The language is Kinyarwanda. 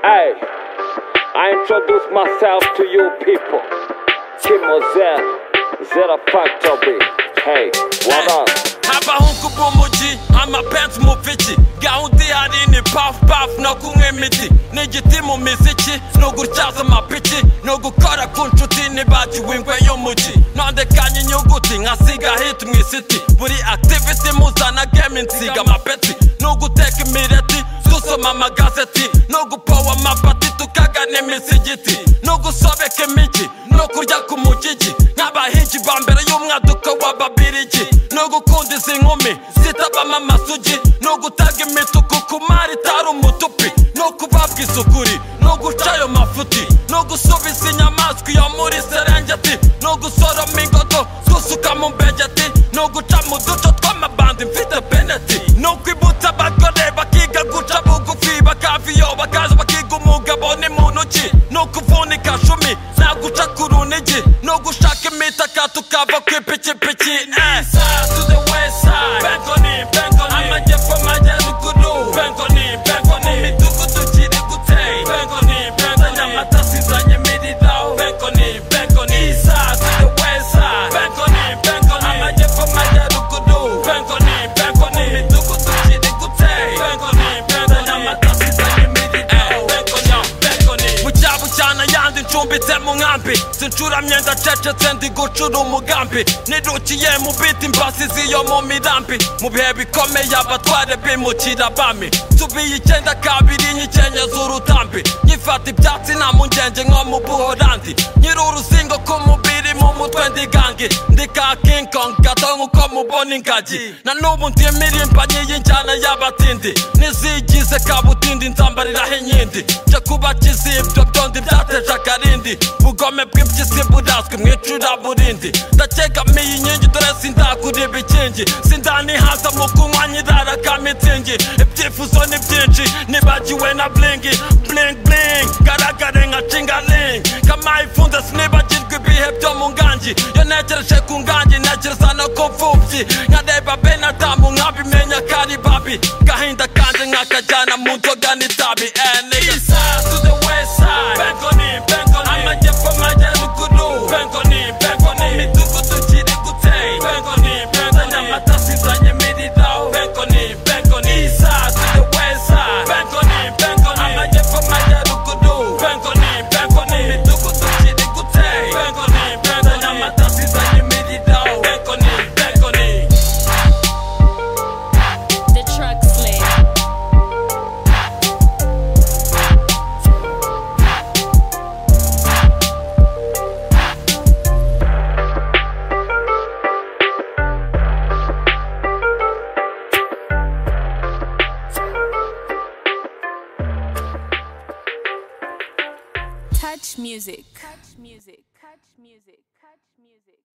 Hey, I introduce myself to you people. Timo Zera, Zera Factory. Hey, what up? abahungu b'umujyi amapensi mu piki gahunda ihari ni pafu pafu no kunywa imiti ni igiti mu miziki ni ugutyaza amapiki ni ugukora ku nshuti ntibagiwe ingwe y'umujyi nandekanye inyuguti nkasiga hiti mu isiti buri akitiviti muzana gemu nsiga amapeti ni uguteka imireti dusoma amagazeti ni ugupowa amapati tukagana imisigiti ni ugusobeka imijyi no kurya ku mugigi nk'abahigi ba mbere y'umwaduko w'ababirigi ni ugukunda izi nkumi zitabamo amasugi ni ugutanga imituku ku mari itari umutupi ni ukubabwa isukuri ni uguca ayo mafuti ni ugusubiza inyamaswa iyo muri serengeti ni ugusoroma ingodo gusuka mu mbegeti ni uguca mu duco tw'amabandi mfite peneti ni ukwibutsa abagore bakiga guca bugufi bakava iyo bakaza bakiga umugabo ni mu ntoki ni ukuvunika cumi naguca ku runigi ni ugushaka imitaka tukava ku ipikipiki eh. to the west side Bengoni, Bengoni amajyepfo amajyaruguru Bengoni, Bengoni mu midugudu kiri guteye Bengoni, Bengoni nyamata sizanye miridaho Bengoni, Bengoni east side to the west side Bengoni, Bengoni amajyepfo amajyaruguru Bengoni, Bengoni mu midugudu kiri guteye Bengoni, Bengoni nyamata sizanye miridaho Bengoni, Bengoni bucya bucyana yandi ncumbitse mu nkambi sincuramye ndacecetse ndi gucura umugambi nirukiye mu biti imbasizi yo mu mirambi mu bihe bikomeye abatware bimukira bami tubiye icyenda kabiri nyikenye z'urutambi nyifata ibyatsi nta mungenge nko mu buhorandi nyiri uruzingo ku mubiri mu mutwe ndi gangi ndi ka King Kong gato nk'uko mubona ingagi na n'ubu ndi impirimbanyi y'injyana y'abatindi n'izigize kabutindi nzambariraho inkindi njya kuba kizibyo byondi byateje akarindi ubugome bw'impyisi burazwi mu icuraburindi ndakegamiye inkingi dore sindakura ibikingi sindanihaza mu kunywa nyirara ka mitsingi ibyifuzo ni byinshi nibagiwe na blingi bling bling garagare nka cingaling kamayifunze sinibagirwa ibihe byo mu ngangi iyo ntegereje ku ngangi ntegereza no ku mfubyi nkareba benadamu nkabimenya ko ari babi gahinda kandi nkakajyana mu nzoga n'itabi eh, nigga. East side to the west side. Bengoni, Bengoni. Amajyepfo amajyaruguru. Bengoni, Bengoni. Mu midugudu kiri guteye. Bengoni, Bengoni. Nyamata sizanye miridaho. Bengoni, Bengoni. East side to the west side. Bengoni, Bengoni. Amajyepfo amajyaruguru. Bengoni, Bengoni. Mu midugudu kiri guteye. Bengoni, Bengoni. Nyamata sizanye miridaho. Bengoni, Bengoni. The truck sled. Touch music. Touch music. Touch music. Touch music.